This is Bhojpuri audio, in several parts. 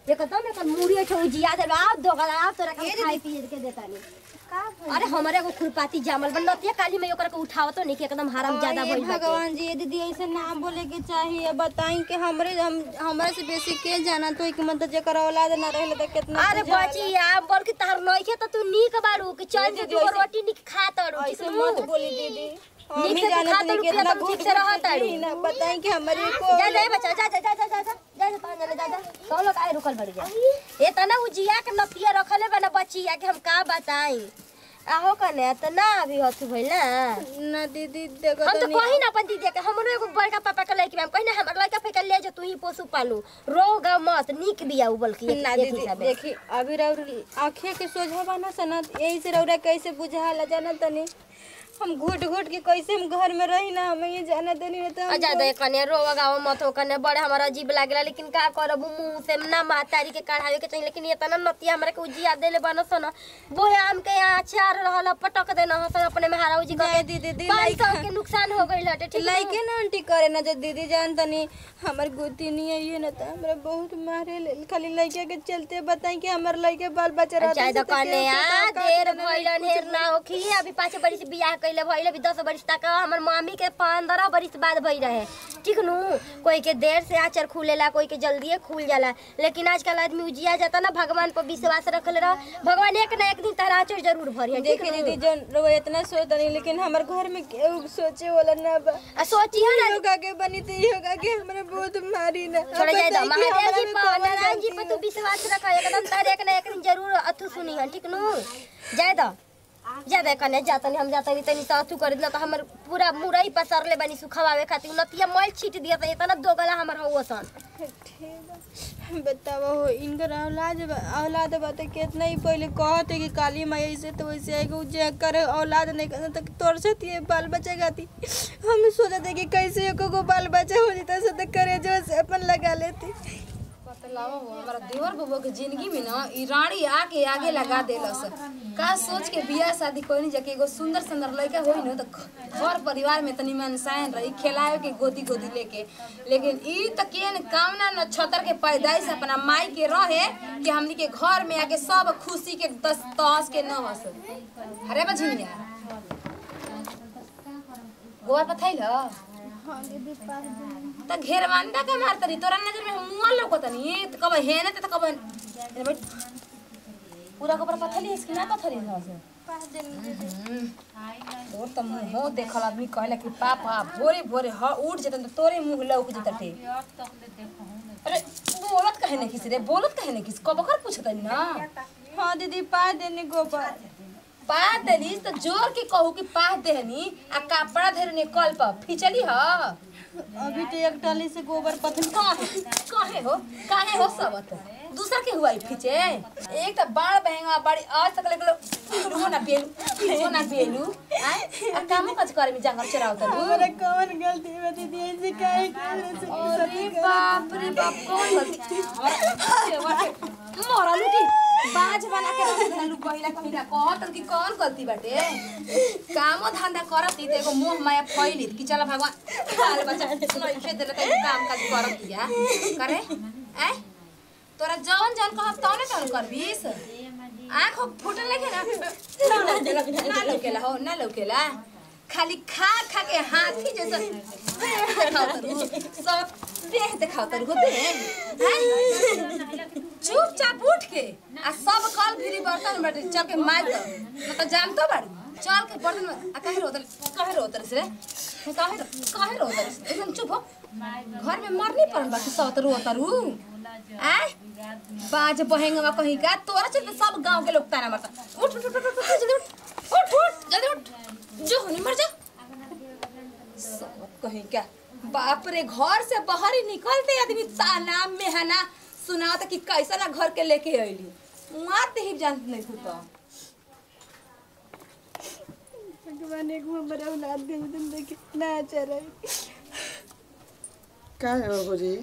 एकदम एकर मुड़िए छौ जिया दे आप दोगला आप तोरा के खाई पिए के देता नहीं अरे हमारे एगो खुरपाती जामल बन नतिया काली में ओकरा के उठावत नहीं कि एकदम हराम ज्यादा अरे भइल बाटे भगवान जी ये दीदी ऐसे ना बोले के चाहिए बताई कि हमरे हम हमरा से बेसी के जाना तो एक मतलब जेकर औलाद ना रहले त कितना अरे बुझाला। बची आ बोल के तार नइखे त तू नीक बाड़ू कि चल के दीदी, दू ऐसे- रोटी निक खा तड़ू ऐसे मत बोली दीदी हम नीक ही से तू जानत खा नहीं तड़ू, कितना पिया तड़ू, ठीक से रह तड़ू। ना बताई कि हमारे को जा जा बच्चा जा जा जा जा जा जा जा जा पान जा जा सब लोग आए रुकल बड़ी जा ए तना उजिया के नतिया रखले बना बचिया के हम का बताई आहो कने त ना अभी हथु भइल ना ना दीदी देखो हम तो तनी- कही ना अपन दीदी के हमरो एगो बड़का पापा के लइके हम कही ना हमर लइका फेके ले जा तू ही पोसु पालू रोगा मत नीक बिया उबल की ना एक दीदी हिसाबे देखी अभी रौर आँखें के सोझा बना सना यही से रौरा कैसे बुझाला जाना तनी हम घुट घुट के कैसे हम घर में रही ना हमें ये जाना तनी नहीं तो हम अजा दे कने रोवा गाव मत हो कने बड़े हमारा अजीब लागला लेकिन का करब मुंह से ना मातारी के कढ़ावे के चाहिए लेकिन ये तना नतिया हमरा के उजिया देले बनस न बोहे आम के अचार रहल पटक देना हसन अपने में हारा उजी नहीं के दीदी दी पाँच सौ के नुकसान हो गइल हटे ठीक लाइके ना आंटी करे ना जो दीदी जान तनी हमर गोती नहीं है ये ना तो हमरा बहुत मारे ले खाली लइके के चलते बताई कि हमर लइके बाल बच्चा रहते चाहे से तो तो कने केहू के आ का- का देर देना भइल नहीं, ढेर ना होखी अभी पाँच बरिस बियाह कइले भइल अभी दस बरिस तक हमर मामी के पंद्रह बरिस बाद भई रहे ठीक नु कोई के देर से आचर खुलेला कोई के जल्दीए खुल जाला लेकिन आजकल आदमी उजिया जाता ना भगवान पर विश्वास रखले रह भगवान एक ना एक दिन तारा आचर जरूर भरी ठीक देखी दीदी जन रो इतना सोच नहीं लेकिन हमर घर में केहू सोचे वाला ना बा आ सोची है ना योगा के बनी तो योगा के हमरा बहुत मारी ना छोड़ जाए बताई तो कि महादेव हमरा जी में पर कौन नारायण जी गलती पर है? तू विश्वास रख एकदम तारे एक ना एक दिन जरूर अथु सुनी है ठीक नु जाए दो ज्यादा कने जातनी हम जातनी तनी तो अथु कर दिला तो हमर पूरा मुरई पसरले बनी सुखवावे खातिर नतिया मल छीट दिया त इतना दोगला हमर हो सन बतावा हो इनकर औलाद बा- औलाद बा तो कितना ही पहले कहते कि काली माई ऐसे तो वैसे आएगा जे कर औलाद नहीं करना तो तोर साथ ये बाल बच्चा गाती हम सोचते कि कैसे एको को बाल बच्चा हो जाता से तो करे जो से अपन लगा लेती बतलावा हो हमारा देवर बबुआ के जिंदगी में ना ई रानी आके आगे लगा देलस का सोच के बियाह शादी कोई नहीं जाके एगो सुंदर सुंदर लड़का होई न तो घर परिवार में तनी मनसायन रही खिलावे के गोदी गोदी लेके लेकिन ई त केन कामना न छतर के पैदाइश अपना माई के रहे कि हमनी के घर में आके सब खुशी के दस तहस के न हस अरे बझिनिया गोबर पथैल त घेरवांडा का मार तरी तोरा नजर में मुआ लौकतनी त कब हेने त कब हेने बैठ पूरा कपड़ा पथली इसकी ना पथली ना से तोर त मुंह हो देखल आदमी कहला कि पापा भोरे भोरे ह उठ जतन त तोरे मुंह लौक जतटे अरे बोलत कहे नहीं किसी रे बोलत कहे नहीं किसी कब कर पूछतनी ना हाँ दीदी पा देने गोबर पा देलिस त जोर के कहू कि पा देहनी आ कपड़ा धरने कल पर फिचली ह अभी तो एक टाली से गोबर पथन काहे काहे हो काहे हो सबत दूसरा के हुआ फिचे एक तो बाढ़ बहेगा बड़ी आज तक लगलो पिलू ना पेलू पिलू ना पेलू आय आ कामो काज करे में जंगल चराव तलू हमारा कौन गलती है दीदी ऐसे काहे करे से अरे बाप रे बाप कौन गलती मोरा लुटी बाज बना के रख देलू पहिला कहिला कहत कि कौन गलती बाटे कामो धंधा करत ई त एगो मोह माया फैली कि चल भगवान बाल बच्चा नइखे देले त काम काज करत दिया करे आय तोरा जौन जौन कहब तौने तौन करबीस आँख फूटल लेके ना ना लौकेला हो ना लौकेला खाली खा खा के हाथी जैसा खाओ सब देह दिखाओ तर होते हैं चुपचाप उठ के आ सब कल फिरी बर्तन बैठे चल के मार दो न तो जान तो बाड़ी चल के बर्तन में आ काहे रोतल काहे रोतल से रे काहे रो काहे रोतल से एकदम चुप हो घर में मरनी पड़न बाकी सब तो रोतरू आय बाज बहेंगा कहीं का तोरा चलते सब गांव के लोग ताना मारता उठ उठ उठ उठ उठ, जल्दी उठ उठ उठ जल्दी उठ जो होनी मर जा सब कहीं क्या बाप रे घर से बाहर ही निकलते आदमी ताना मेहना सुनाता कि कैसा ना घर के लेके अइली मार ही जानत नहीं तू तो भगवान एक हमारा औलाद दे तुम देखे ना अच्छा रही काहे हो गोरी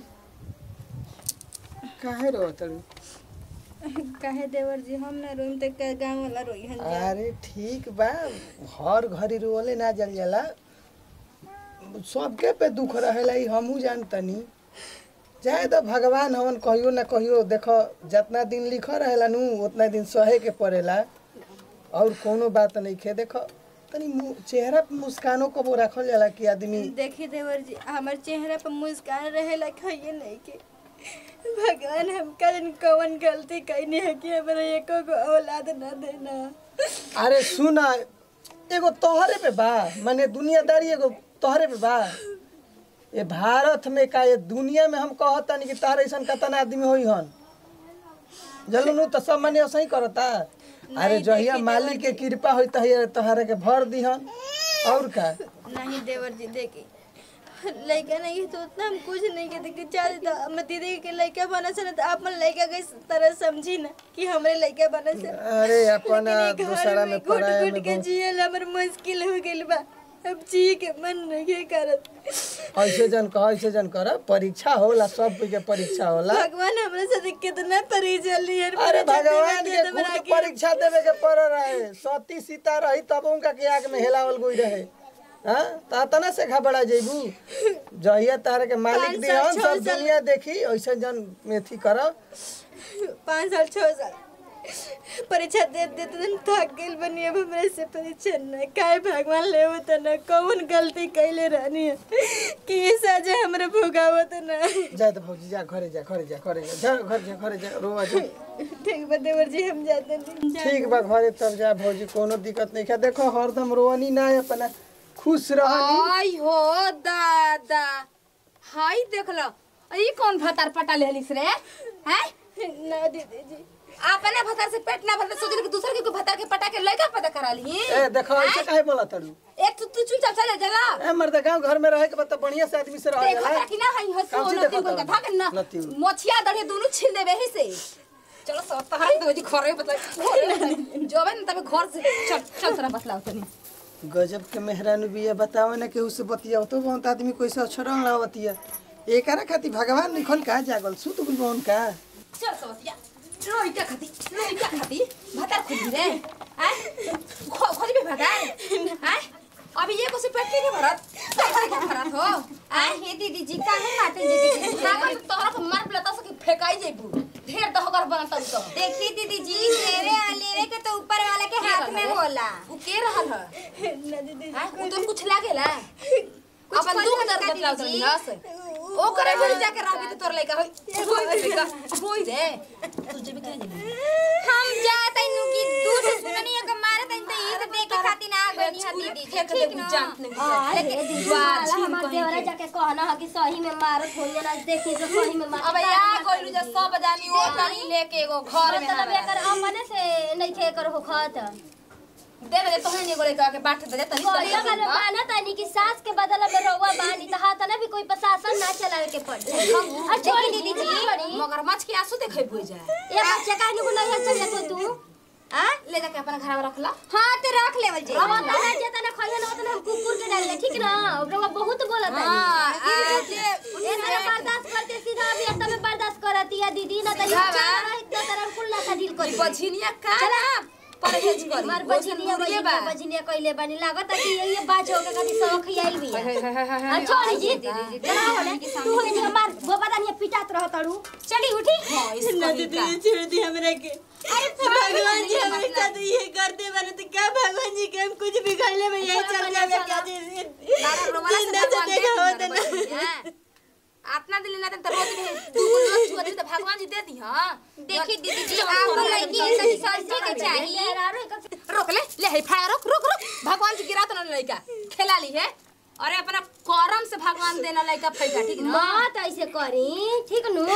काहे रो तड़ू काहे देवर जी हम ना रोइम त का गांव वाला रोई हन जा अरे ठीक बा हर घड़ी रोले ना जल जाला सबके पे दुख रहेला ई हमहू जानतनी चाहे तो भगवान हवन कहियो ना कहियो देखो जितना दिन लिख रहेला नु उतना दिन सहे के पड़ेला और कोनो बात नहीं खे देखो तनी मुँह- चेहरा पे मुस्कानो कबो रखल जाला कि आदमी देखी देवर जी हमार चेहरा पर मुस्कान रहेला कहिए नहीं के भगवान हमका जन कौन गलती कैनी है कि हमारा एको को औलाद न देना अरे सुन एगो तोहरे पे बा माने दुनियादारी एगो तोहरे पे बा ये भारत में का ये दुनिया में हम कहतनी कि तार ऐसा कतन आदमी होई हन जलनु तो सब माने ऐसा ही करता अरे जहिया मालिक के कृपा होई तहिया तोहरे के भर दिहन और का नहीं देवर जी देखी लड़का नहीं है तो उतना हम कुछ नहीं कहते कि चाहे तो हम दीदी के लड़का बना से तो अपन लड़का के तरह समझी ना कि हमरे लड़का बना से अरे अपन दूसरा में घुट पढ़ाई घुट में के जियल हमर मुश्किल हो गेल बा अब जी के मन नहीं करत ऐसे जन कह ऐसे जन कर परीक्षा होला सब कोई के परीक्षा होला भगवान हमरा साथ कितना परीक्षा लिए अरे भगवान के खुद परीक्षा देवे के पड़ रहे सती सीता रही तब उनका के आग में हेलावल गई रहे हाँ तो तना से घबरा जेबू जहिया तारे के मालिक पाँच दिहन साल, छह सब साल। दुनिया देखी ऐसे जन मेथी कर पाँच साल छः साल परीक्षा दे देते दिन थक गेल बनी अब हमरा से परीक्षा न काहे भगवान ले होता न कौन गलती कैले रहनी है कि ये सजा हमरा भोगावत न जा तो भौजी जा घरे जा घरे जा घरे जा जा घर जा घरे जा रोवा जा ठीक बा देवर जी हम जाते नहीं ठीक बा घरे तब जा भौजी कोनो दिक्कत नहीं है देखो हरदम रोवनी ना अपना खुश रहनी आई हो दादा हाय देख लो ई कौन भतार पटा लेलिस रे हैं ना दीदी जी अपने भतार से पेट ना भरले सोचले कि दूसरे के कोई भतार के पटा के लड़का पैदा करा ली ए देखो ऐसे काहे बोला तड़ू एक तू तू चुपचाप चले जला ए मर्द गांव घर में रहे के बता बढ़िया से आदमी से रह देखो जाला कि ना हई हसो काची नती देखो को तोरा? भाग ना नती। मोछिया दड़े दोनों छीन देबे ही से चलो सब तहार तो जी घरे बता जोबे न तबे घर से चल चल तोरा बतलाओ तनी गजब के मेहरानू बिया बतावे ना केहू से बतिया तो बहुत आदमी कोई से अछरंग लावतिया एकरा खातिर भगवान निखल का जागल सुत गुल बहन का चल सवतिया रोइटा खाती रोइटा खाती भतार खुदी रे हैं खो खोदी भी भतार हैं अभी ये को से पेट के भरत पैसा के भरत हो आ हे दीदी जी काहे माटे दीदी जी ना कर तोहरा के मार पलता से फेकाई जेबू ढेर दहगर बनता तो देखी दीदी जी लेरे लेरे के तो ऊपर वाला के हाथ में होला उ के रहल है ना दीदी हैं उ तो कुछ लागेला कुछ अपन दुख खोल दर्द का बतलाओ दीदी तनी जी। हस ओकरे घर जाके रहबी तो तोर लइका होई होई लइका होई रे तू जेबे के नहीं हम जात नु की दूध सुननी है मारे तन तो ई तो देखे खातिर ना गनी है दीदी जी फेंक ठीक दे ना जानत नहीं हां है। लेकिन दीदी वाह, वाला छीन हमार कहीं देवरा के। जाके कहना है कि सही में मारत हो ना देखी तो सही में मार अब या कोइलू जा सब जानी ओ तनी लेके एगो घर में मतलब ना एकर अपने से नहीं खे कर हो खात दे दे तोहने एगो लइका के बाट दे तनी कोई वाला माना तानी कि सास के बदला में रउआ बानी तो हाथ ना भी कोई प्रशासन ना चलावे के पड़ आ छोड़ी दीदी जी मगरमच्छ के आंसू देखे बुझ जाए ये बच्चा काहे को नहीं चल जातो तू आ ले जाके अपना घर में रख ला हाँ तो रख लेवल जी अब तो ना जेता ना खइया ना उतना हम कुकुर के डाल ठीक ना रउआ बहुत बोलत है हां आ जे ये ना बर्दाश्त करते सीधा अभी अंत में बर्दाश्त करती है दीदी ना तो ये बाबा। चाह रही तो तरह कुल ना का डील ई करी बझिनिया का ना परहेज करी मार ओसन बजिनिया मुर्गे बजिनिया बजिनिया कइले बानी लागत है कि ये ये बाज होके कभी सब खियाइल भी है अच्छा जी चला होने तू होई जी हमार गोबा दानिया पिटात रह तड़ू चली उठी ना दीदी जी छोड़ दी हमरा के भगवान जी हमारे साथ ये करते बने तो क्या भगवान जी के हम कुछ बिगड़ले में यही चल जावे क्या जिंदा से देखा होता ना अपना दिल ना त रोज में तू रोज छुआ दे त भगवान जी दे दी हां देखी दीदी जी आपको लड़की सही समझे के चाहिए रोक ले ले हे फायर रोक रोक रोक भगवान जी गिरा तो ना लइका खेला ली है अरे अपना करम से भगवान देना लइका फैका ठीक ना मत ऐसे करी ठीक नु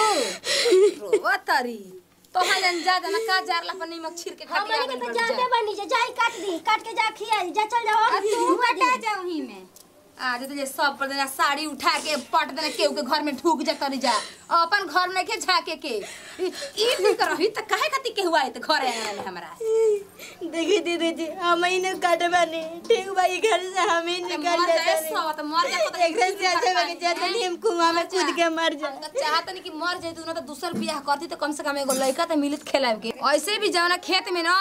रोवा तारी तो हाँ जन जा जना का जार ला पर नीमक छीर के खा हमनी के तो जाते बनी जा जाई काट दी काट के जा खिया जा चल जाओ तू हटा जा वही में आ जे जे सब पर देना साड़ी उठा के पट देना केहू के घर में ढूक जा करी जा अपन घर में के झाके के ई ई नहीं करही त काहे खाती केहू आए त घर आए हमरा देखी दीदी जी हम ही ने काटे बने ठीक भाई घर से हम ही निकल मर जाए जाते सब त मर जा एक दिन से अच्छा बगे जाते नहीं हम कुआं में कूद के मर जाए हम त चाहत नहीं कि मर जाए तू ना तो दूसर बियाह करती तो कम से कम एगो लड़का तो मिलित खेलाब के ऐसे भी जवना खेत में ना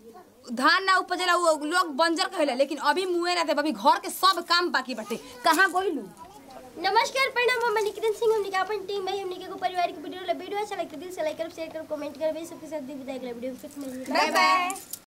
धान ना उपजेला वो लोग बंजर कहेला लेकिन अभी मुए ना दे अभी घर के सब काम बाकी बाटे कहाँ गइलू नमस्कार प्रणाम हम निकितन सिंह हमने के अपन टीम भाई हमने के एगो पारिवारिक वीडियो वीडियो अच्छा लगता है दिल से लाइक करो शेयर करो कमेंट करो भाई सबके साथ दी विदाई अगला वीडियो में फिर मिलेंगे बाय बाय